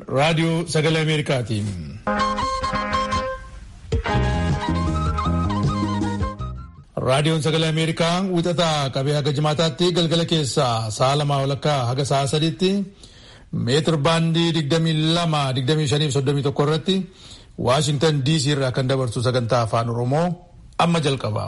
raadiyoo sagalee Ameerikaatiin. Raadiyoon sagalee Ameerikaa wixataa qabee haga jimaataatti galgala keessaa sa'a lamaa walakkaa haga sa'a sadiitti meetir baandii digdamii lama digdamii shanii fi soddomii tokko irratti Waashintan DC irraa kan dabarsu sagantaa afaan Oromoo amma jalqaba.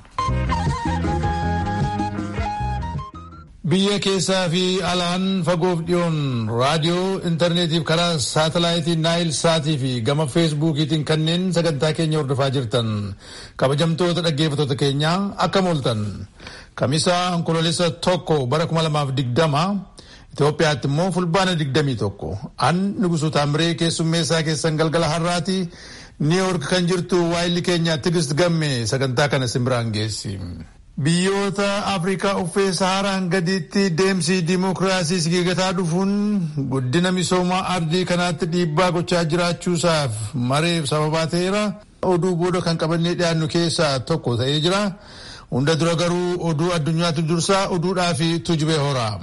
Biyya keessaa fi alaan fagoof dhiyoon raadiyoo intarneetiif karaa saatalaayitii naayil saatii fi gama feesbuukiitiin kanneen sagantaa keenya hordofaa jirtan kabajamtoota dhaggeeffattoota keenyaa akkam ooltan kamisaa onkoloolessa tokko bara kuma lamaaf digdama Itoophiyaatti immoo fulbaana digdamii tokko an nugusu taamiree keessummeessaa keessan galgala har'aati niiwoork kan jirtu waayilli keenya tigist gamme sagantaa kana simbiraan geessi. Biyyoota Afrikaa uffee Saharaan gadiitti deemsi dimookiraasii sigigataa dhufuun guddina misoomaa ardii kanaatti dhiibbaa gochaa jiraachuusaaf mareef sababaa ta'eera. Oduu booda kan qabannee dhiyaannu keessaa tokko ta'ee jira. Hunda dura garuu oduu addunyaatu dursaa oduudhaa fi tujubee horaa.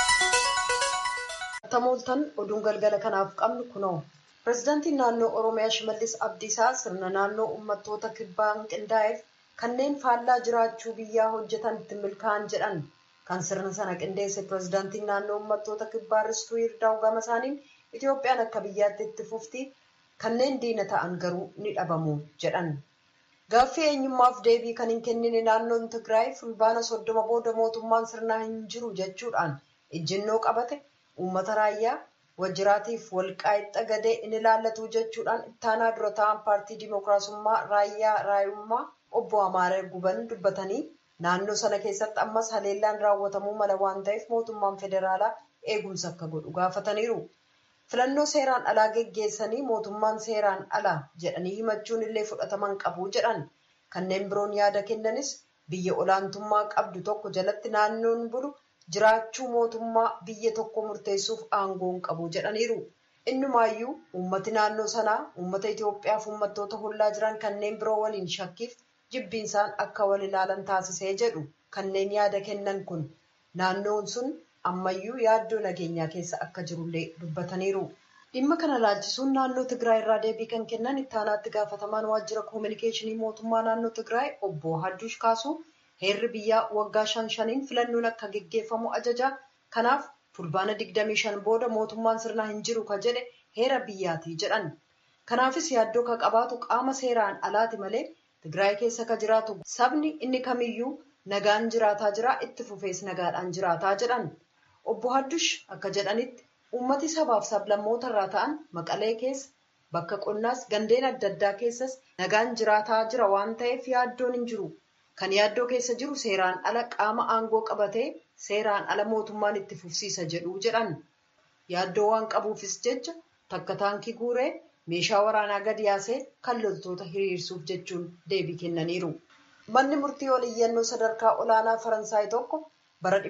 Tamooltan oduun galgala kanaaf qabnu kunoo. Pireezidaantiin naannoo Oromiyaa Shimallis Abdiisaa sirna naannoo uummattoota kibbaan qindaa'eef kanneen faallaa jiraachuu biyyaa hojjetan itti milkaa'an jedhan kan sirna sana qindeesse pireezidaantiin naannoo uummattoota kibbaa ristuu yirdaa'u gama isaaniin Itoophiyaan akka biyyaatti itti fufti kanneen diina ta'an garuu ni dhabamu jedhan. Gaaffii eenyummaaf deebii kan hin kennine naannoon Tigraay fulbaana soddoma booda mootummaan sirnaa hin jiru jechuudhaan ejjennoo qabate uummata raayyaa wajjiraatiif walqaa'ixa gadee in ilaallatu jechuudhaan ittaanaa dura ta'an paartii dimookiraasummaa raayyaa raayummaa obbo Amaaree Guban dubbatanii naannoo sana keessatti ammas haleellaan raawwatamuu mala waan ta'eef mootummaan federaalaa eegumsa akka godhu gaafataniiru. Filannoo seeraan alaa geggeessanii mootummaan seeraan alaa jedhanii himachuun illee fudhataman qabu jedhan. Kanneen biroon yaada kennanis biyya olaantummaa qabdu tokko jalatti naannoon bulu jiraachuu mootummaa biyya tokko murteessuuf aangoon qabu jedhaniiru. Innumaayyuu uummati naannoo sanaa uummata Itoophiyaaf uummattoota hollaa jiran kanneen biroo waliin shakkiif jibbiinsaan akka wal ilaalan taasisee jedhu kanneen yaada kennan kun naannoon sun ammayyuu yaaddoo nageenyaa keessa akka jirullee dubbataniiru. Dhimma kana laalchisuun naannoo Tigraay irraa deebii kan kennan ittaanaatti gaafatamaan waajjira koominikeeshinii mootummaa naannoo Tigraay obbo Hadduush Kaasuu heerri biyyaa waggaa shan shaniin filannoon akka geggeeffamu ajaja. Kanaaf fulbaana 25 booda mootummaan sirnaa hin jiru ka jedhe heera biyyaati jedhan. Kanaafis yaaddoo ka qabaatu qaama seeraan alaati malee Tigraay keessa ka jiraatu sabni inni kamiyyuu nagaan jiraataa jira itti fufees nagaadhaan jiraataa jedhan. Obbo Haddush akka jedhanitti uummati sabaaf sablammoota irraa ta'an maqalee keessa bakka qonnaas gandeen adda addaa keessas nagaan jiraataa jira waan ta'eef yaaddoon hin jiru. Kan yaaddoo keessa jiru seeraan ala qaama aangoo qabatee seeraan ala mootummaan itti fufsiisa jedhu jedhan. Yaaddoo waan qabuufis jecha takka taankii guuree meeshaa waraanaa gadi yaasee kan loltoota hiriirsuuf jechuun deebii kennaniiru. Manni murtii oliyyannoo sadarkaa olaanaa Faransaay tokko bara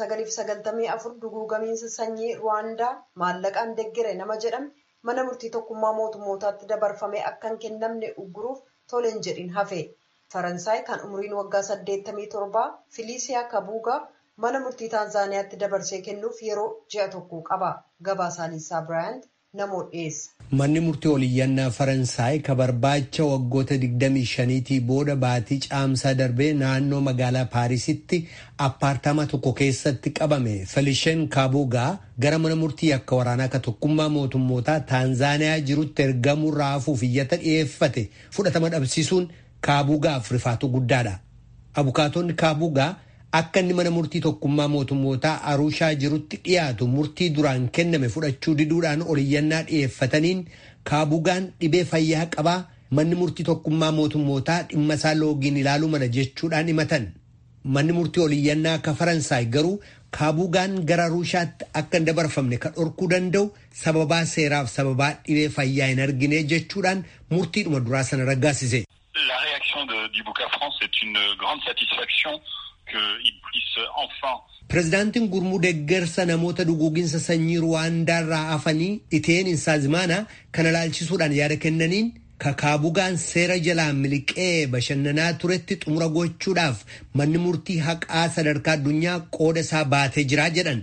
1994 duguugamiinsa sanyii Ruwaandaa maallaqaan deggere nama jedhame mana murtii tokkummaa mootummootaatti dabarfamee akka hin kennamne ugguruuf toleen jedhin hafe. Faransaay kan umriin waggaa 87 Filiisiyaa Kabuugaa mana murtii Taanzaaniyaatti dabarsee kennuuf yeroo ji'a tokko qaba. Gabaasaa Liisaa Biraayant namoo dhiyeessa. Manni murtii oliyyannaa Faransaay ka barbaacha waggoota 25tii booda baatii caamsaa darbee naannoo magaalaa Paarisitti appaartama tokko keessatti qabame Felishen Kabuugaa gara mana murtii akka waraanaa ka tokkummaa mootummootaa Taanzaaniyaa jirutti ergamuu raafuuf iyyata dhiyeeffate fudhatama dhabsiisuun Kaabuugaaf rifaatu guddaadha. Abukaatonni Kaabuugaa akka inni mana murtii tokkummaa mootummootaa Arushaa jirutti dhiyaatu murtii duraan kenname fudhachuu diduudhaan oliyyannaa dhiyeeffataniin Kaabuugaan dhibee fayyaa qabaa manni murtii tokkummaa mootummootaa dhimma isaa loogiin ilaaluu mala jechuudhaan himatan. Manni murtii oliyyannaa akka Faransaay garuu Kaabuugaan gara Arushaatti akka hin dabarfamne kan dhorkuu danda'u sababaa seeraaf sababaa dhibee fayyaa hin argine jechuudhaan murtiidhuma duraa sana raggaasise. La réaction de, du Bouca France est une grande satisfaction qu'il puisse enfin. Pireezidaantiin gurmuu deeggarsa namoota duguuginsa sanyii Ruwaandaa irraa hafanii Iteen Insaazmaana kana laalchisuudhaan yaada kennaniin kakaabugaan seera jalaan miliqee bashannanaa turetti xumura gochuudhaaf manni murtii haqaa sadarkaa addunyaa qooda isaa baatee jiraa jedhan.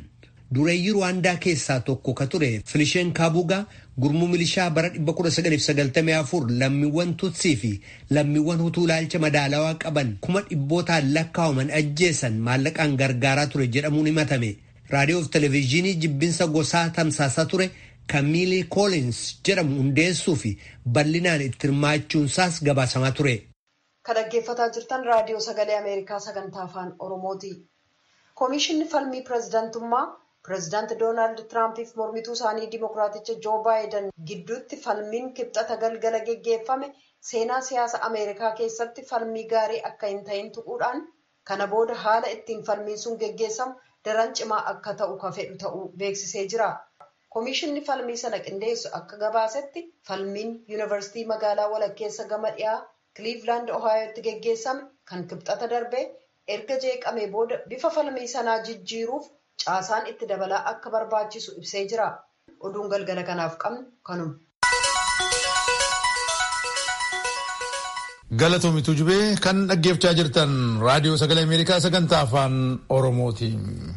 dureeyyii ruwaandaa keessaa tokko ka ture filishen kaabugaa gurmuu milishaa bara 1994 lammiiwwan tutsii fi lammiiwwan hutuu ilaalcha madaalawaa qaban kuma dhibbootaan lakkaa'aman ajjeesan maallaqaan gargaaraa ture jedhamuun himatame raadiyoo fi televezyiinii jibbinsa gosaa tamsaasaa ture kamiilii koolins jedhamu hundeessuu fi bal'inaan itti hirmaachuunsaas gabaasamaa ture. Kan dhaggeeffataa jirtan raadiyoo sagalee Ameerikaa sagantaa afaan Oromooti. Koomishinni falmii pireezidantummaa pireezidaanti Doonaald Tiraampiif mormituu isaanii Dimookiraaticha Joo Baayiden gidduutti falmiin kibxata galgala geggeeffame seenaa siyaasa Ameerikaa keessatti falmii gaarii akka hin ta'in tuquudhaan kana booda haala ittiin falmiin sun geggeessamu daran cimaa akka ta'u ka fedhu ta'uu beeksisee jira. Koomishinni falmii sana qindeessu akka gabaasetti falmiin yuunivarsiitii magaalaa walakkeessa gama dhiyaa Kiliivilaand Ohaayotti geggeessame kan kibxata darbee erga jeeqamee booda bifa falmii sanaa jijjiiruuf caasaan itti dabalaa akka barbaachisu ibsee jira. Oduun galgala kanaaf qabnu kanuma. Galatoomituu jubee kan dhaggeeffachaa jirtan raadiyoo sagalee Ameerikaa sagantaa afaan Oromooti.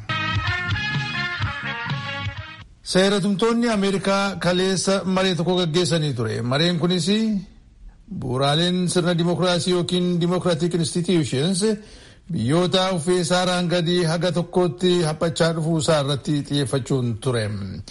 Seeratumtoonni Ameerikaa kaleessa maree tokko gaggeessanii ture. Mareen kunis bu'uuraaleen sirna dimookiraasii yookiin dimookiraatik institutions biyyoota uffee saaraan gadi haga tokkotti haphachaa dhufuu isaa irratti xiyyeeffachuun ture.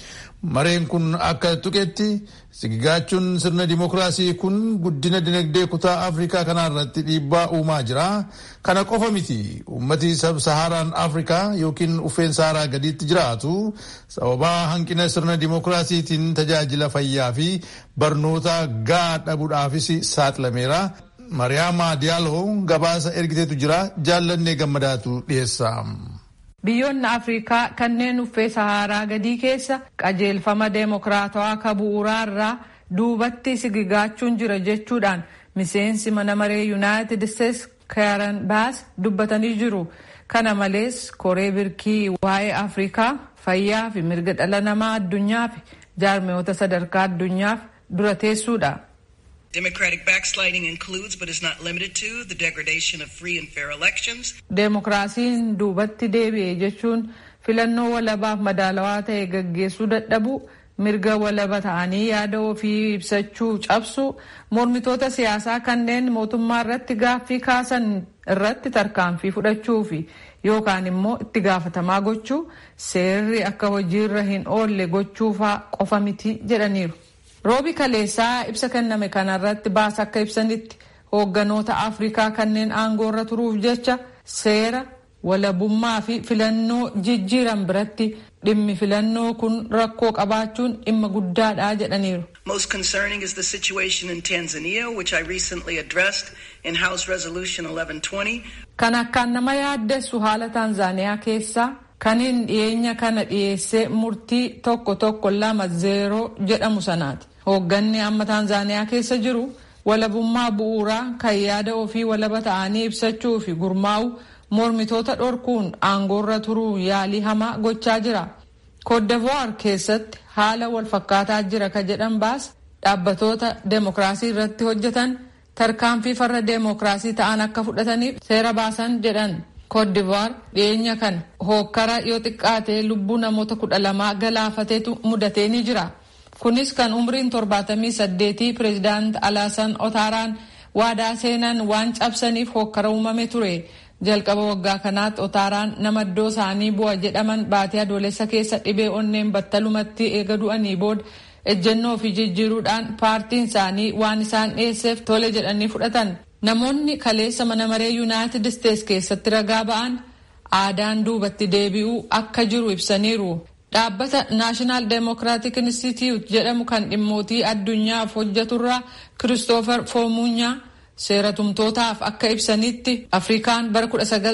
Mareen kun akka tuqetti sigigaachuun sirna dimookiraasii kun guddina dinagdee kutaa Afrikaa kanaa irratti dhiibbaa uumaa jira. Kana qofa miti uummati sab-sahaaraan Afrikaa yookiin uffeen saaraa gadiitti jiraatu sababaa hanqina sirna dimookiraasiitiin tajaajila fayyaa fi barnoota gahaa dhabuudhaafis saaxilameera. Mariyaama Diyaaloo gabaasa ergiteetu jira jaallannee gammadaatu dhiyeessa. Biyyoonni Afrikaa kanneen uffee Saharaa gadii keessa qajeelfama deemokiraatawaa ka bu'uuraa irraa duubatti sigigaachuun jira jechuudhaan miseensi mana maree Yuunaayitid Isteets Karen Baas dubbatanii jiru. Kana malees koree birkii waa'ee Afrikaa fayyaa fi mirga dhala namaa addunyaa fi jaarmiyoota sadarkaa addunyaaf dura teessuudha. Democratic backsliding includes, but is not limited to, the degradation of free and fair elections. Deemokiraasiin duubatti deebi'e jechuun filannoo walabaaf madaalawaa ta'e gaggeessuu dadhabu, mirga walaba ta'anii yaada ofii ibsachuu cabsu, mormitoota siyaasaa kanneen mootummaa irratti gaaffii kaasan irratti tarkaanfii fudhachuu fi yookaan immoo itti gaafatamaa gochuu seerri akka hojiirra hin oolle gochuufaa qofa miti jedhaniiru. roobi kaleessaa ibsa kenname kanarratti baas akka ibsanitti hoogganoota afrikaa kanneen aangoorra turuuf jecha seera walabummaa fi filannoo jijjiiran biratti dhimmi filannoo kun rakkoo qabaachuun dhimma guddaadha jedhaniiru. Most concerning is the situation in Tanzania, which I recently addressed in House Resolution 1120. Kan akkaan nama yaaddessu haala Taanzaaniyaa keessaa kaniin dhiyeenya kana dhiyeessee murtii tokko tokko lama zeeroo jedhamu sanaati. Hoogganni amma Taanzaaniyaa keessa jiru walabummaa bu'uuraa kan yaada ofii walaba ta'anii ibsachuu fi gurmaa'u mormitoota dhorkuun aangoorra turuu yaalii hamaa gochaa jira. Kooddevuwaar keessatti haala wal fakkaataa jira ka jedhan baas dhaabbatoota deemokiraasii irratti hojjetan tarkaanfii farra deemokiraasii ta'an akka fudhataniif seera baasan jedhan. Kooddivuwaar dhiyeenya kana hookkara yoo xiqqaatee lubbuu namoota kudha lamaa galaafateetu mudatee ni jira. Kunis kan umriin torbaatamii saddeetii pireezidaant Alaasan Otaaraan waadaa seenan waan cabsaniif hookkara uumame ture. Jalqaba waggaa kanaatti Otaaraan nama iddoo isaanii bu'a jedhaman baatee adoolessa keessa dhibee onneen battalumatti eega du'anii booda ejjennoo fi jijjiiruudhaan paartiin isaanii waan isaan dhiyeesseef tole jedhanii fudhatan. Namoonni kaleessa mana maree Yuunaayitid Isteets keessatti ragaa ba'an aadaan duubatti deebi'uu akka jiru ibsaniiru. Dhaabbata Naashinaal Deemokiraatik Inistituut jedhamu kan dhimmootii addunyaaf hojjeturraa Kiristoofer Foomunyaa seera tumtootaaf akka ibsanitti Afrikaan bara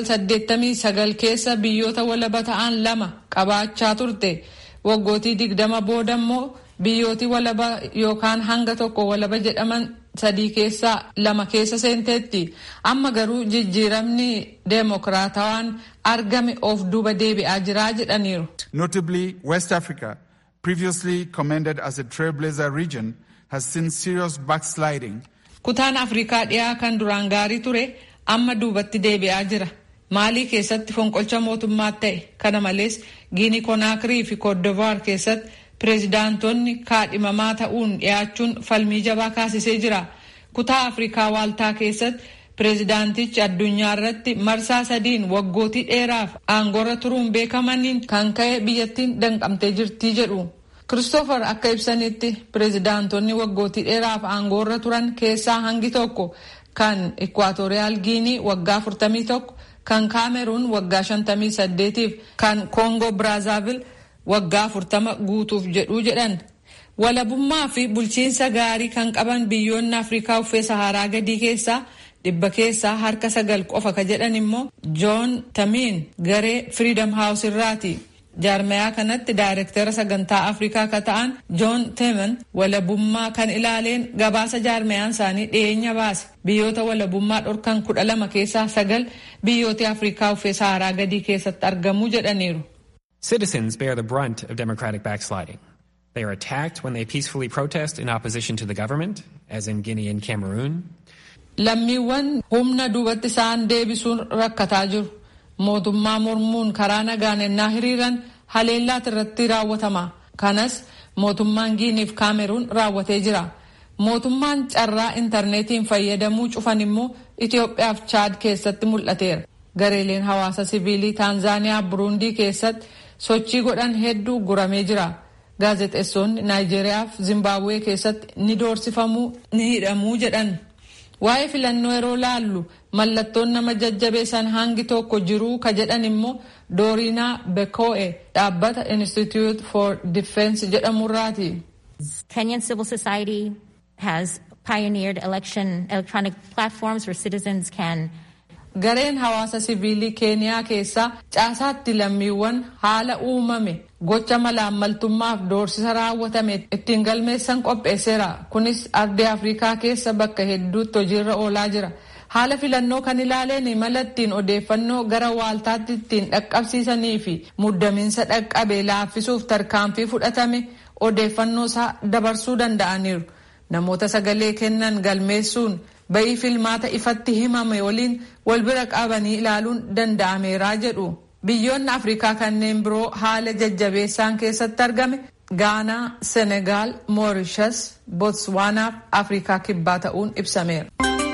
1989 keessa biyyoota walaba ta'an lama qabaachaa turte. Waggootii digdama booda immoo biyyooti walaba yookaan hanga tokko walaba jedhaman sadii keessaa lama keessa seenteetti. Amma garuu jijjiiramni deemokiraatawaan argame of duuba deebi'aa jiraa jedhaniiru. Notably, West Africa, previously commended as a trailblazer region, has seen serious backsliding. Kutaan Afrikaa dhiyaa kan duraan gaarii ture amma duubatti deebi'aa jira. maalii keessatti fonqolcha mootummaa ta'e kana malees giinii konaakirii fi koodivaar keessatti pireezidaantonni kaadhimamaa ta'uun dhiyaachuun falmii jabaa kaasisee jira kutaa afrikaa waaltaa keessatti pireezidaantichi addunyaa irratti marsaa sadiin waggootii dheeraaf aangoorra turuun beekamaniin kan ka'e biyyattiin danqamtee jirtii jedhu. Kiristoofer akka ibsanitti pireezidaantonni waggootii dheeraaf aangoorra turan keessaa hangi tokko kan Ikwaatooriyaal Giinii waggaa 41, kan Kaameruun waggaa 58 fi kan Koongoo Biraazaaviil waggaa 40 guutuuf jedhuu jedhan. Walabummaa fi bulchiinsa gaarii kan qaban biyyoonni Afrikaa uffee Saharaa gadii keessaa dhibba keessaa harka sagal qofa ka jedhan immoo Joon Tamiin garee Freedom House irraati. jaarmayaa kanatti daayirektara sagantaa afrikaa ka ta'an joon teeman walabummaa kan ilaaleen gabaasa jaarmayaan isaanii dhiyeenya baase biyyoota walabummaa dhorkan kudha lama keessaa sagal biyyoota afrikaa uffee saharaa gadii keessatti argamuu jedhaniiru. Citizens bear the brunt of democratic backsliding. They are attacked when they peacefully protest in opposition to the government, as in Guinea and Cameroon. Lammiiwwan humna duubatti isaan deebisuun rakkataa jiru. mootummaa mormuun karaa nagaan ennaa hiriiran haleellaat irratti raawwatama kanas mootummaan giiniif kaameruun raawwatee jira mootummaan carraa intarneetiin fayyadamuu cufan immoo itiyoophiyaaf chaad keessatti mul'ateera gareeleen hawaasa siviilii taanzaaniyaa buruundii keessatti sochii godhan hedduu guramee jira gaazexeessonni naayijeeriyaaf zimbaabuwee keessatti ni doorsifamuu ni hidhamuu jedhan waa'ee filannoo yeroo laallu mallattoon nama jajjabeessan hangi tokko jiruu ka jedhan immoo doorinaa bekoe dhaabbata institute for defense jedhamurraati. Kenyan civil society has pioneered election electronic platforms where citizens can Gareen hawaasa siviilii keeniyaa keessaa caasaatti lammiiwwan haala uumame gocha malaammaltummaaf doorsisa raawwatame ittiin galmeessan qopheesseera. Kunis ardii Afrikaa keessa bakka hedduutti hojiirra oolaa jira. Haala filannoo kan ilaaleen mala ittiin odeeffannoo gara waaltaatti ittiin dhaqqabsiisanii fi muddamiinsa dhaqqabe laaffisuuf tarkaanfii fudhatame odeeffannoo isaa dabarsuu danda'aniiru. Namoota sagalee kennan galmeessuun bayii filmaata ifatti himame waliin wal bira qabanii ilaaluun danda'ameeraa jedhu. Biyyoonni Afrikaa kanneen biroo haala jajjabeessaan keessatti argame Gaanaa, Senegaal, Moorishas, Botswaanaa fi Afrikaa kibbaa ta'uun ibsameera.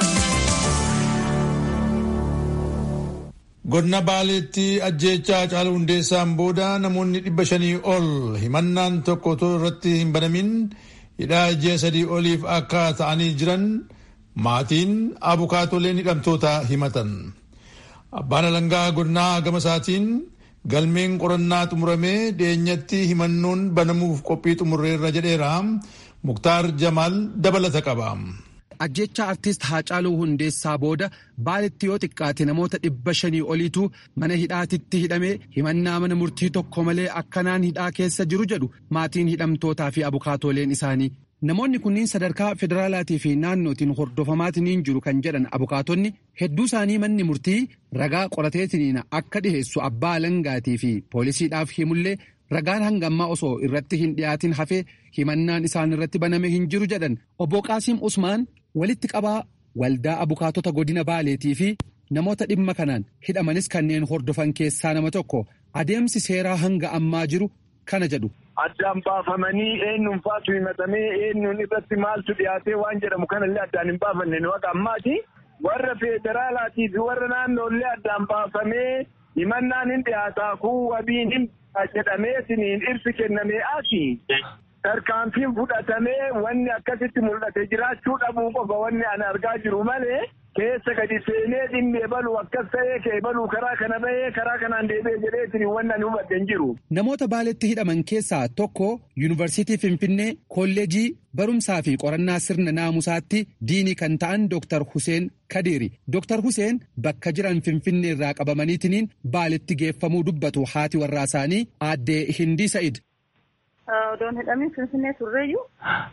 Godina Baaleetti ajjeechaa Haacaaluu Hundeessaan booda namoonni dhibba shanii ol himannaan tokko otoo irratti hin banamin hidhaa ji'a sadii oliif akka ta'anii jiran maatiin abukaatoleen hidhamtoota himatan. Abbaan alangaa godinaa gama isaatiin galmeen qorannaa xumuramee dhiyeenyatti himannoon banamuuf qophii xumurreerra jedheera. Muktaar Jamaal dabalata qaba. ajjecha artist Haacaaluu Hundeessaa booda baaletti yoo xiqqaate namoota dhibba shanii oliitu mana hidhaatitti hidhame himannaa mana murtii tokko malee akkanaan hidhaa keessa jiru jedhu maatiin hidhamtootaa fi abukaatooleen isaanii. Namoonni kunniin sadarkaa federaalaatii fi naannootiin hordofamaatiin jiru kan jedhan abukaatonni hedduu isaanii manni murtii ragaa qorateetiin akka dhiheessu abbaa alangaatii fi poolisiidhaaf himullee ragaan hanga ammaa osoo irratti hin dhiyaatin hafee himannaan isaan irratti baname hin jiru jedhan obbo Qaasiim Usmaan walitti qabaa waldaa abukaatota godina baaleetii fi namoota dhimma kanaan hidhamanis kanneen hordofan keessaa nama tokko adeemsi seeraa hanga ammaa jiru kana jedhu. Addaan baafamanii eenyuun faatu himatamee eenyuun irratti maaltu dhiyaatee waan jedhamu kanallee addaan hin baafanne nu akka ammaati. Warra federaalaatii fi warra naannoollee addaan baafamee himannaan hin dhiyaataa kun wabiin hin jedhameetiin ibsi kennamee asi. Tarkaanfiin fudhatamee wanni akkasitti mul'ate jiraachuu dhabuu qofa wanni ani argaa jiru malee keessa gadi seenee dhimmi ebaluu akkas ta'ee kee ebaluu karaa kana bahee karaa kanaan deebi'ee jedheetiin wanni ani hubadhe hin jiru. Namoota baaletti hidhaman keessaa tokko yuunivarsiitii Finfinnee kolleejii barumsaa fi qorannaa sirna naamusaatti diinii kan ta'an Dr. Huseen Kadiiri. Dr. Huseen bakka jiran Finfinnee irraa qabamaniitiin baaletti geeffamuu dubbatu haati warraa isaanii aaddee Hindii Sa'id. Odoon hidhamin Finfinnee turreeyyuu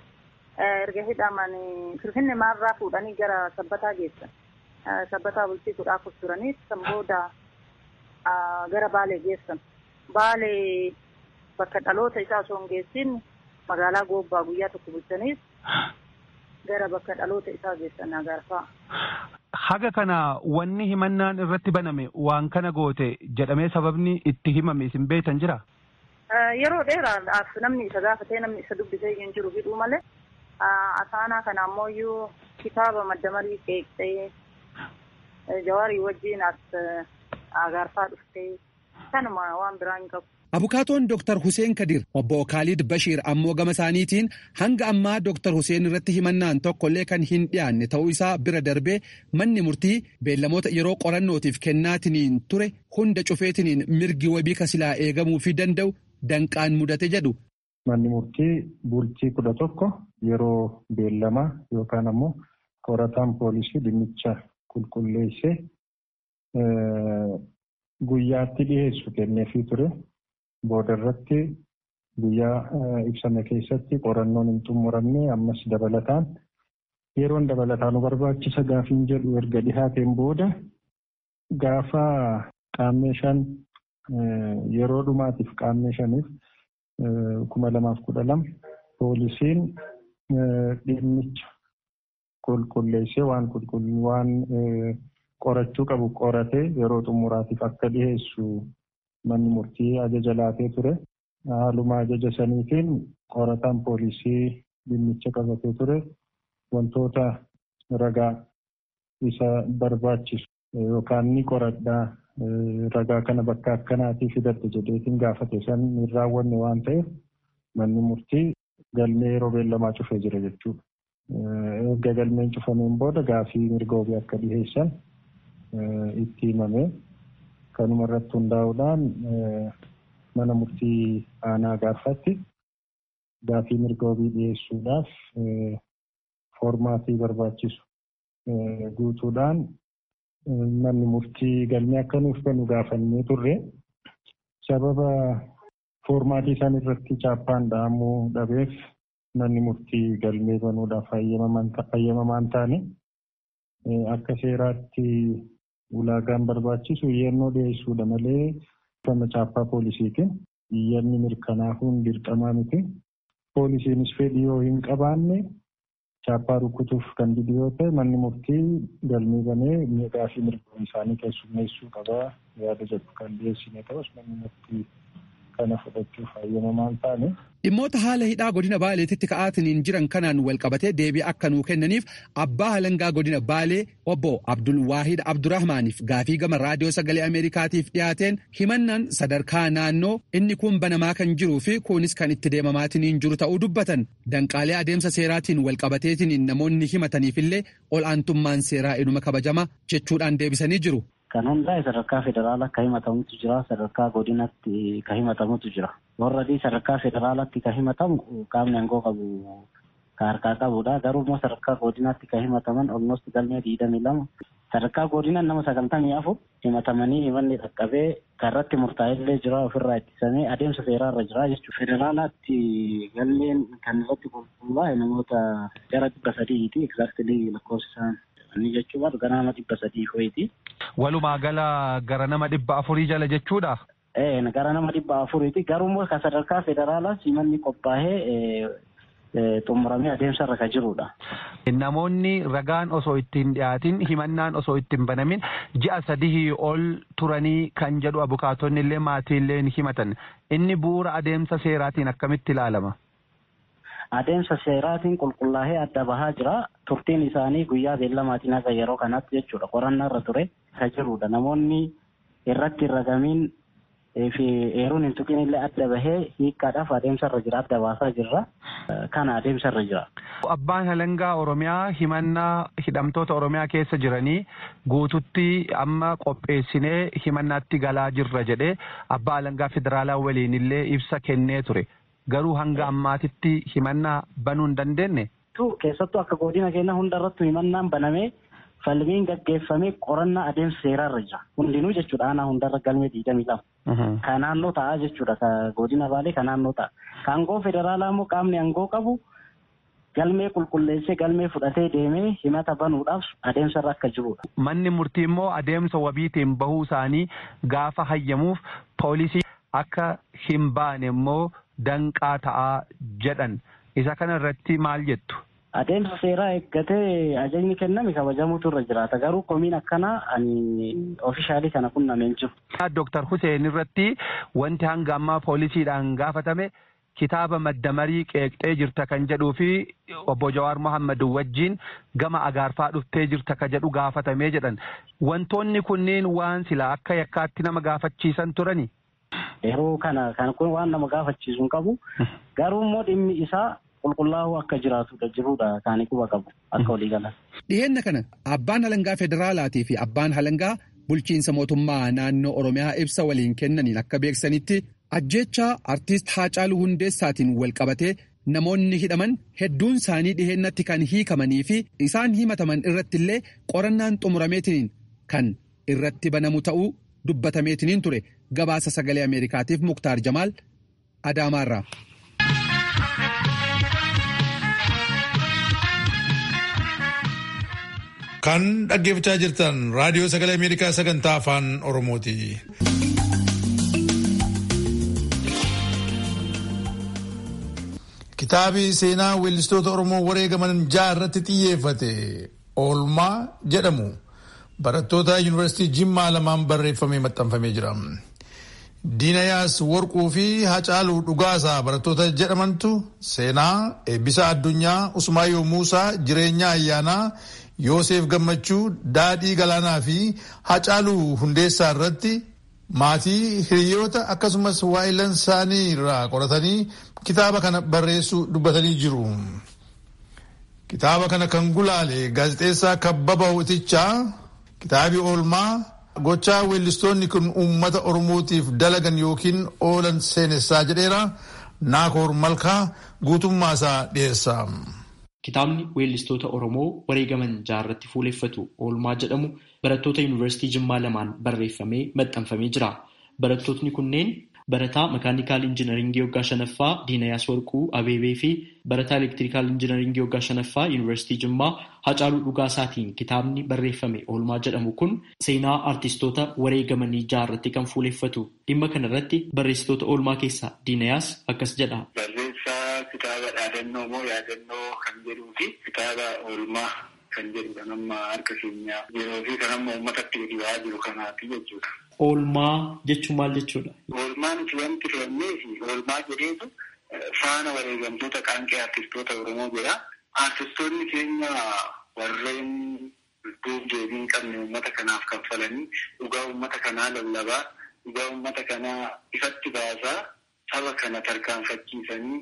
erga hidhaman Finfinnee maarraa fuudhanii gara sabbataa geessan. Sabbataa bulchiisuudhaaf turanii san booda gara Baalee geessan. Baalee bakka dhaloota isaa osoo hin geessin magaalaa Goobbaa guyyaa tokko bulchaniis gara bakka dhaloota isaa geessan Agaarfaa. Haga kana wanni himannaan irratti baname waan kana goote jedhamee sababni itti himame isin beektan jira? Yeroo dheeraadhaaf namni isa gaafatee namni isa dubbisee hin jiru hidhuu malee asaanaa kana ammoo kitaaba madda marii qeeqxee jawaarii wajjin as agaarfaa dhuftee kanuma waan biraa hin qabu. Abukaatoon Dr. Hussein Kadir obbo Khalid Bashir ammoo gama isaaniitiin hanga ammaa Dr. Hussein irratti himannaan tokkollee kan hin dhiyaanne ta'uu isaa bira darbee manni murtii beellamoota yeroo qorannootiif kennaatiniin ture hunda cufeetiniin mirgi wabii kasilaa eegamuu fi danda'u danqaan mudate jedhu. Manni murtii bultii kudha tokko yeroo beellamaa yookaan ammoo qorataan poolisii dhimmicha qulqulleessee guyyaatti dhiyeessu kenneefii ture. Booda irratti guyyaa ibsame keessatti qorannoon hin xumuramne ammas dabalataan yeroon dabalataan nu barbaachisa gaafiin jedhu erga dhihaateen booda gaafa qaammee shan yeroo dhumaatiif qaammee shaniif kuma lamaaf kudha lama poolisiin dhimmicha qulqulleessee waan waan qorachuu qabu qoratee yeroo xumuraatiif akka dhiyeessu manni murtii ajaja laatee ture. Haaluma ajaja saniitiin qorataan poolisii dhimmicha qabatee ture. Wantoota ragaa isa barbaachisu yookaan ni qoradhaa ragaa kana bakka akkanaatii fidadhe jedheetiin gaafate san hin raawwanne waan ta'eef manni murtii galmee yeroo beellamaa cufee jira jechuudha. Erga galmeen cufameen booda gaafii mirga wabii akka dhiheessan itti himame. Kanuma irratti hundaa'uudhaan mana murtii aanaa gaafatti gaafii mirga wabii dhiyeessuudhaaf foormaatii barbaachisu guutuudhaan manni murtii galmee akka nuuf kennu gaafannee turre sababa foormaatii isaan irratti chaappaan dhahamuu dhabeef manni murtii galmee banuudhaaf hayyamamaan taane akka seeraatti ulaagaan barbaachisu iyyannoo dhiyeessuudha malee kan chaappaa poolisiitiin iyyanni mirkanaahuun dirqamaa miti. Poolisiinis fedhii yoo hin qabaanne chaappaa rukutuuf kan didu yoo ta'e manni murtii galmee banee miidhaa fi mirga isaanii keessummeessuu qabaa yaada jedhu kan dhiyeessine ta'us manni murtii kana fudhachuuf hayyamamaan taane. Dhimmoota haala hidhaa godina Baaleetitti ka'aatiniin jiran kanaan walqabatee deebii akka nuu kennaniif abbaa halangaa godina Baalee obbo Abdul Waahid Abdurrahmaaniif gaafii gama raadiyoo sagalee Ameerikaatiif dhiyaateen himannaan sadarkaa naannoo inni kun banamaa kan jiruu fi kunis kan itti deemamaatiniin jiru ta'uu dubbatan danqaalee adeemsa seeraatiin walqabateetiniin namoonni himataniif illee ol'aantummaan seeraa inuma kabajama jechuudhaan deebisanii jiru. Kan hundaa'e sadarkaa federaalaa akka himatamutu jira. Sadarkaa godinatti kan himatamutu jira. Warra sadarkaa federaalaatti kan himatamu qaamni aangoo qabu kan harkaa qabudha. Garuu immoo sadarkaa godinaatti kan himataman olmost galmee digdamii lama. Sadarkaa godinaa nama sagaltamii afur himatamanii himanni dhaqqabee kan irratti murtaa'ellee jira ofirraa ittisamee adeemsa seeraarra jira jechuudha. Federaalaatti galmeen kan irratti qulqullaa'e namoota gara dhibba sadiiti. Egzaaktilii lakkoofsisaan inni jechuun gara nama dhibba sadii ho'iti. Walumaa gala gara nama dhibba afurii jala jechuudha. Ee gara nama dhibba afuriiti garuu immoo kan sadarkaa federaalaas himanni qophaa'ee xumuramee adeemsarra kan jirudha. Namoonni ragaan osoo ittiin dhiyaatin himannaan osoo ittiin banamin ji'a sadii ol turanii kan jedhu abukaatonni illee maatiillee ni himatan. Inni bu'uura adeemsa seeraatiin akkamitti ilaalama? adeemsa seeraatiin qulqullaa'ee adda bahaa jira. Turtiin isaanii guyyaa beellamaatiin haga yeroo kanatti jechuudha. Qorannaa irra ture kan jirudha. Namoonni irratti hin ragamiin fi eeruun hin tuqin illee adda bahee hiikkaadhaaf adeemsa irra jira. Adda baasaa jirra. Kana adeemsa irra jira. Abbaan halangaa Oromiyaa himannaa hidhamtoota Oromiyaa keessa jiranii guututti amma qopheessinee himannaatti galaa jirra jedhee abbaa halangaa federaalaa waliin illee ibsa kennee ture. garuu hanga ammaatitti himannaa banuu hin dandeenye. Keessattuu akka godina keenya hundarrattu himannaan banamee falmiin gaggeeffamee qorannaa adeemsa seeraarra jira. Hundinuu jechuudha aanaa hundarra galmee digdamii lama. Kan naannoo ta'a jechuudha. Godina baalee kan naannoo ta'a. Kan aangoo federaalaa immoo qaamni aangoo qabu galmee qulqulleessee galmee fudhatee deemee himata banuudhaaf adeemsarra akka jirudha. Manni murtii immoo adeemsa wabiitiin bahuu isaanii gaafa hayyamuuf poolisii akka hin baane immoo danqaa ta'aa jedhan isa kana irratti maal jettu. Adeemsa seeraa eeggatee ajajni kenname kabajamuutu irra jiraata. Garuu komiin akkanaa ani oofishaalii kana qunnameen jiru. Dooktar Hussein irratti wanti hanga ammaa poolisiidhaan gaafatame kitaaba maddamarii qeeqxee jirta kan jedhuu fi obbo Jawaar Mohammad wajjin gama agaarfaa dhuftee jirta kan jedhu gaafatamee jedhan. Wantoonni kunniin waan sila akka yakkaatti nama gaafachiisan turani. Yeroo kana kan kun waan nama gaafachiisu hin qabu. Garuu immoo dhimmi isaa qulqullaa'uu akka jiraatudha jiruudha kan quba qabu akka walii galan. Dhiheenna kana abbaan halangaa federaalaatii fi abbaan halangaa bulchiinsa mootummaa naannoo Oromiyaa ibsa waliin kennaniin akka beeksanitti ajjeechaa artiist Haacaaluu Hundeessaatiin wal qabatee namoonni hidhaman hedduun isaanii dhiheennatti kan hiikamanii fi isaan himataman irratti illee qorannaan xumurameetiniin kan irratti banamu ta'uu dubbatameetiniin ture gabaasa sagalee Ameerikaatiif Muktaar Jamaal Adaamaarraa. Kan dhaggeeffachaa jirtan raadiyoo sagalee Ameerikaa sagantaa afaan Oromooti. Kitaabi seenaa weellistoota Oromoo wareegaman ja'a irratti xiyyeeffate oolmaa jedhamu barattoota yuunivarsiitii Jimmaa lamaan barreeffamee maxxanfamee jira. Diinayaas Warquu fi Hacaaluu Dhugaasaa barattoota jedhamantu seenaa eebbisa addunyaa Usmaayyoo Muusaa jireenya ayyaanaa Yoosef Gammachuu daadhii galaanaa fi Hacaaluu Hundeessaa irratti maatii hiriyoota akkasumas waa'ilan isaanii irraa qoratanii kitaaba kana barreessuu dubbatanii jiru. Kitaaba kana kan gulaale gaazexeessaa Kabbaba Hootichaa kitaabi oolmaa gochaa weellistoonni kun uummata Oromootiif dalagan yookiin oolan seenessaa jedheera Naakoor Malkaa guutummaasaa dhiyeessa. Kitaabni weellistoota Oromoo wareegaman jaarratti fuuleffatu oolmaa jedhamu barattoota yuunivarsiitii Jimmaa lamaan barreeffamee maxxanfamee jira. Barattootni kunneen barataa makaanikaal injinaringii waggaa shanaffaa Diinayaas Warquu Abeebee fi barataa elektirikaal injinaringii waggaa shanaffaa yuunivarsiitii Jimmaa Hacaaluu Dhugaasaatiin kitaabni barreeffame oolmaa jedhamu kun seenaa artistoota wareegamanii jaarratti kan fuuleffatu. Dhimma kanarratti barreessitoota oolmaa keessaa Diinayaas akkas jedha. kitaaba dhaadannoo moo yaadannoo kan jedhuu fi kitaaba oolmaa kan jedhu kan amma harka keenya yeroo fi kan amma uummatatti dhibaa jiru kanaati jechuudha. Oolmaa jechuun maal jechuudha? Oolmaan itti wanti filannee fi oolmaa jedheetu faana wareegamtoota qaanqee artistoota Oromoo jedha. Artistoonni keenya warreen lubbuuf deebii hin qabne uummata kanaaf kaffalanii dhugaa uummata kanaa lallabaa dhugaa uummata kanaa ifatti baasaa saba kana tarkaanfachiisanii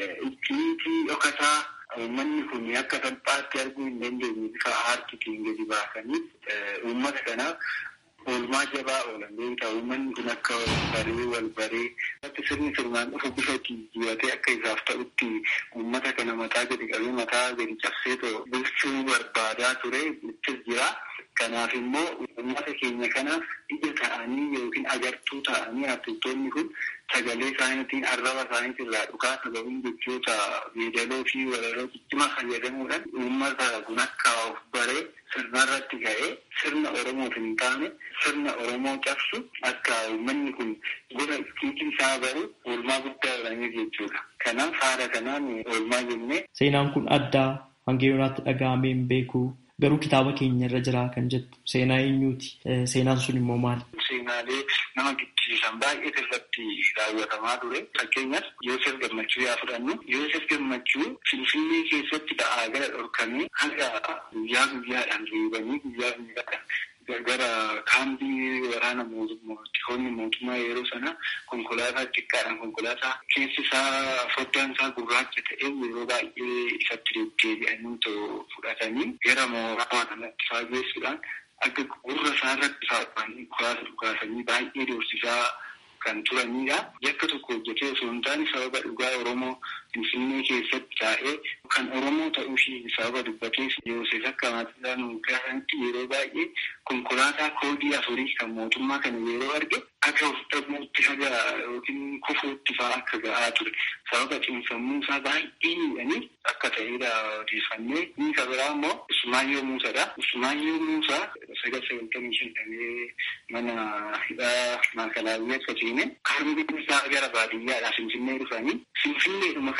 ittiitii dhokataa uummanni kun akka salphaatti arguu hin dandeenye bifa aartiitiin gadi baasanii uummata kanaaf oolmaa jabaa oolan beektaa uummanni kun akka wal baree wal baree irratti sirni sirnaan dhufu bifa jijjiiratee akka isaaf ta'utti uummata kana mataa gadi qabee mataa gadi cabsee bulchuu barbaadaa ture ittis jira. Kanaaf immoo uummata keenya kanaaf ija ta'anii yookiin agartuu ta'anii artistoonni kun sagalee isaaniitiin arraba isaaniitiin irraa dhukaa sababiin jechoota yeedaloo fi walaloo ciccimaa fayyadamuudhaan uummata kun akka of baree sirna irratti ga'ee sirna Oromoof hin taane sirna Oromoo cabsu akka uummanni kun gosa iskiitii isaa baru oolmaa guddaa godhanii jechuudha. Kanaaf haala kanaan oolmaa jennee. Seenaan kun addaa hanga yoonaatti dhaga'amee hin beeku. Garuu kitaaba keenya irra jira kan jettu seenaa eenyuuti? Seenaan sun immoo maali? Seenaalee nama giddisiisan baay'ee irratti raawwatamaa ture. Fakkeenyaaf Yoosef Gammachuu yaa fudhannu. Yoosef Gammachuu Finfinnee keessatti da'aa gara dhorkamee hanga guyyaa guyyaadhaan reebanii guyyaa guyyaadhaan gara kaambii waraana mootummoonni mootummaa yeroo sana konkolaataa xiqqaadhaan konkolaataa keessi isaa foddaan isaa gurraacha ta'e yeroo baay'ee ifatti deddeebi'anii fudhatanii gara mooraa kanatti faageessuudhaan akka gurra isaa irratti faafanii dhukaasa dhukaasanii baay'ee doorsisaa kan turanidha. Yakka tokko hojjetee osoo hin taane sababa dhugaa Oromoo Finfinnee keessatti taa'ee kan Oromoo ta'uu ishee sababa dubbatee Yoosef akka maatii nu gaafanitti yeroo baay'ee konkolaataa koodii afurii kan mootummaa kana yeroo arge akka of dhabuutti haga yookiin kufuutti fa'aa akka ga'aa ture. Sababa cimsammuu isaa baay'ee miidhanii akka ta'edha odeeffannee. Inni kan biraa immoo Usmaayyoo Muusaadha. Usmaayyoo Muusaa sagal sagaltamii shantamee mana hidhaa maakalaawwii akka seene harmeen isaa gara baadiyyaadhaa Finfinnee dhufanii Finfinneedhuma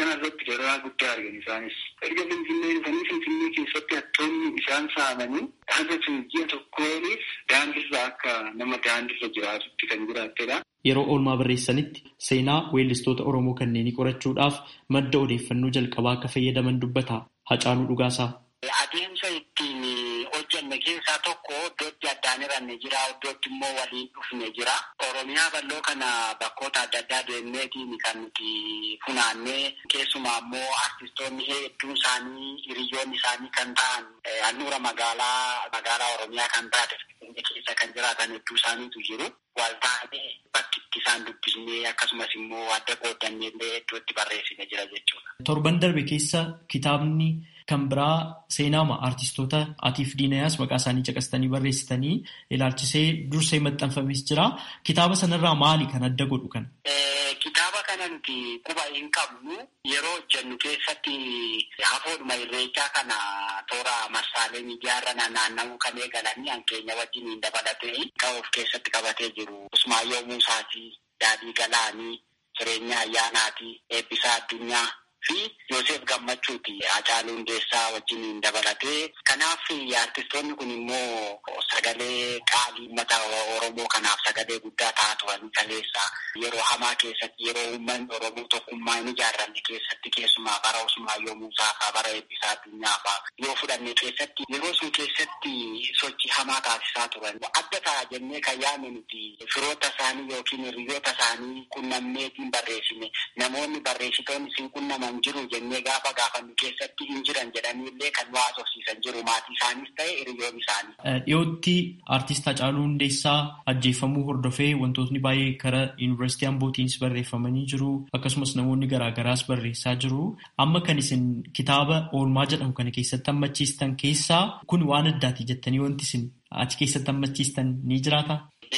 kanarratti dararaa guddaa argan isaanis. Erga Finfinnee dhufanii Finfinnee keessatti hattoonni isaan saamanii hanga ji'a tokkoonis daandirra akka nama daandirra jiraatutti kan jiraattedha. Yeroo oolmaa barreessanitti seenaa weellistoota Oromoo kanneenii qorachuudhaaf madda odeeffannoo jalqabaa akka fayyadaman dubbata. Hacaaluu Dhugaasaa. Adeemsa ittiin hojjenne keessaa tokko iddootti addaan hiranne jira, iddootti immoo waliin dhufne jira. Oromiyaa bal'oo kana bakkoota adda addaa deemneetiin kan nuti funaannee keessumaa immoo artistoonni hedduun isaanii hiriyoonni isaanii kan ta'an handhuura magaalaa magaalaa Oromiyaa kan taate keessa kan jiraatan hedduu isaaniitu jiru. Waltaanee bakkitti isaan dubbisnee akkasumas immoo adda qoodannee illee iddootti barreessine jira jechuudha. Torban darbe keessa kitaabni kan biraa seenaama artistoota atiif diinayaas maqaa isaanii caqastanii barreessitanii ilaalchisee dursee maxxanfames jira. Kitaaba sanarraa maali kan adda godhu kana? Kitaaba kana nuti quba hin qabnu yeroo hojjennu keessatti hafoodhuma irreechaa kana toora marsaalee miidiyaarra naanna'uu kan eegalanii hankeenya wajjin hin dabalatee kan of keessatti qabatee jiru. Usmaayyoo Muusaatii, Daadhii Galaanii, Jireenya Ayyaanaatii, Eebbisaa Addunyaa fi Yoosef Gammachuuti Hacaaluu Hundeessaa wajjin hin dabalatee. Kanaaf artistoonni kun immoo sagalee qaalii uummata Oromoo kanaaf sagalee guddaa ta'aa turan kaleessa yeroo hamaa keessatti yeroo uummanni Oromoo tokkummaa hin ijaarranne keessatti keessumaa bara Usmaayyoo Muusaa fa'aa bara Eebbisaa Addunyaa fa'aa yoo fudhanne keessatti yeroo sun keessatti sochii hamaa taasisaa turan. Adda ta'a jennee kan yaadne nuti firoota isaanii yookiin hiriyoota isaanii qunnamneetiin barreessine namoonni barreessitoonni siin qunnaman jiru jennee gaafa gaafannu keessatti hin jiran jedhanii illee kan nu haasofsiisan jiru maatii isaaniis ta'e hiriyoon isaanii. Dhiyootti artist Hacaaluu Hundeessaa ajjeefamuu hordofee wantootni baay'ee karaa yuunivarsiitii Ambootiinis barreeffamanii jiru akkasumas namoonni garaagaraas barreessaa jiru. Amma kan isin kitaaba oolmaa jedhamu kana keessatti hammachiistan keessaa kun waan addaati jettanii wanti isin achi keessatti hammachiistan ni jiraata?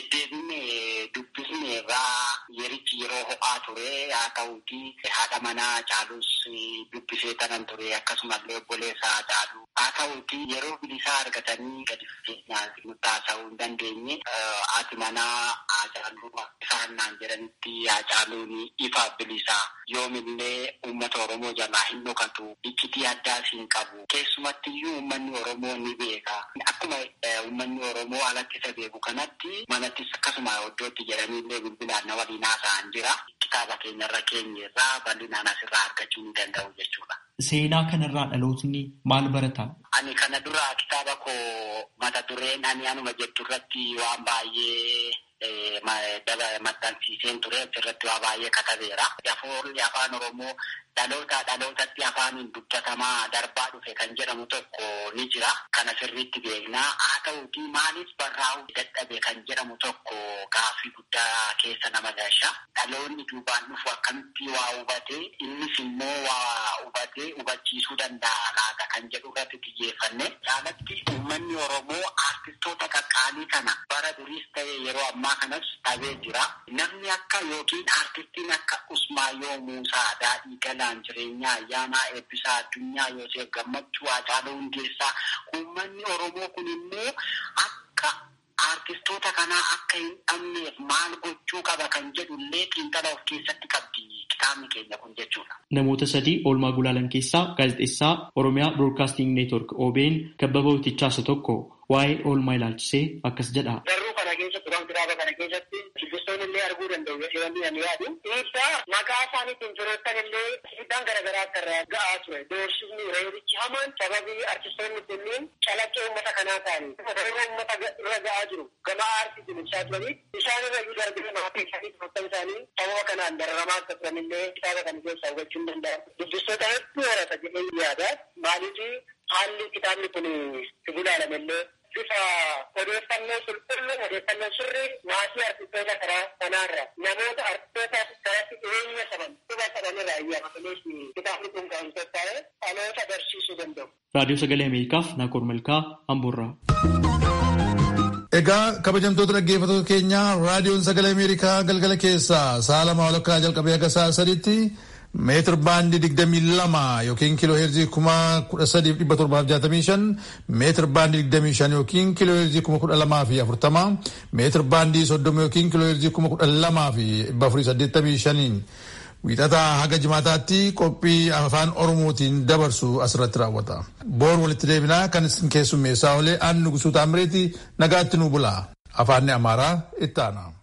Yerichi yeroo ho'aa ture haa ta'uuti haadha manaa Hacaaluus dubbisee tanan ture akkasumallee obboleessa Hacaaluu haa ta'uuti yeroo bilisaa argatanii gadi fageenyaan nutti haasa'uu hin dandeenye haati manaa Hacaaluu isaan naan jedhanitti Hacaaluun ifa bilisaa yoomillee uummata Oromoo jalaa hin dhokatu iccitii addaas hin qabu keessumattiyyuu uummanni Oromoo ni beeka akkuma uummanni Oromoo alatti isa beeku kanatti manattis akkasuma iddootti jedhaniillee bilbilaan na waliin haasa'an jira. Kitaaba keenyarra keenyarraa bal'inaan asirraa argachuu ni danda'u jechuudha. Seenaa kanarraa dhalootni maal barata? Ani kana dura kitaaba koo mata dureen ani anuma jettu irratti waan baay'ee maxxansiiseen ture achirratti waa baay'ee katabeera. Afoolli afaan Oromoo dhaloota dhalootatti afaaniin dubbatamaa darbaa dhufe kan jedhamu tokko ni jira. Kana sirriitti beeknaa. Haa ta'uuti maaliif barraa'uu dadhabe kan jedhamu tokko gaaffii guddaa keessa nama gasha. Dhaloonni duubaan dhufu akkamitti waa hubatee innis immoo waa hubatee hubachiisuu danda'a laata kan jedhu irratti xiyyeeffanne. Caalatti uummanni Oromoo artistoota qaqqaalii kana bara duriis ta'e yeroo ammaa kanas dhabee jira. Namni akka yookiin artistiin akka Usmaayyoo Muusaa Daadhii Galaan Jireenyaa Ayyaanaa Eebbisaa Addunyaa Yoosef Gammachuu Hacaaluu Hundeessaa uummanni Oromoo kun immoo akka artistoota kanaa akka hin dhabneef maal gochuu qaba kan jedhu illee xiinxala of keessatti qabdi kitaabni keenya kun jechuudha. Namoota sadii oolmaa gulaalan keessaa gaazexeessaa Oromiyaa Broadcasting Network OBN kabbaba Utichaa isa tokko waa'ee oolmaa ilaalchisee akkas jedha. Garuu kana keessatti waan kitaaba kana keessatti shubbistoonni illee arguu danda'u jedhanii ani yaadu. Dhiibbaa maqaa isaaniitiin firoottan illee hidhaan garaagaraa akka irraa ga'aa ture. Doorsisni reerichi hamaan sababii artistoonni kunniin calaqqee uummata kanaa ta'anii irra uummata irra ga'aa jiru. Gama aartiitiin ibsaa turanii isaan irra iyyuu darbee maatii isaanii firoottan isaanii sababa kanaan dararamaa akka turan illee kitaaba kana keessaa hubachuu hin danda'amu. Dubbistoota hedduu horata jedhee yaada. Maaliif haalli kitaabni kun gulaalame illee bifa odeeffannoo qulqulluu odeeffannoo sirrii maatii artistoota karaa kanaarra namoota artistoota karatti dhiyeenya qaban quba qabanirraa iyyaafataniif kitaabni kun kan qophaa'e dhaloota barsiisuu danda'u. Raadiyoo Sagalee Ameerikaaf Naakoor Malkaa Amboorraa. Egaa kabajamtoota dhaggeeffattoota keenyaa raadiyoon sagalee Ameerikaa galgala keessaa sa'a lama walakkaa jalqabee akka sa'a sadiitti meetir baandii digdamii lama yookiin kiiloo heerzii kuma kudha sadiif dhibba torbaaf jaatamii shan meetir baandii digdamii shan yookiin kiiloo heerzii kuma kudha lamaa fi afurtama meetir baandii soddoma yookiin kiiloo heerzii kuma kudha lamaa fi dhibba afurii saddeettamii shaniin Wiixataa haga jimaataatti qophii afaan Oromootiin dabarsu asirratti raawwata. Boor walitti deebinaa kan isin keessummeessaa olee aan nugusuu taamireeti nagaatti nu bulaa. Afaanni Amaaraa itti aana.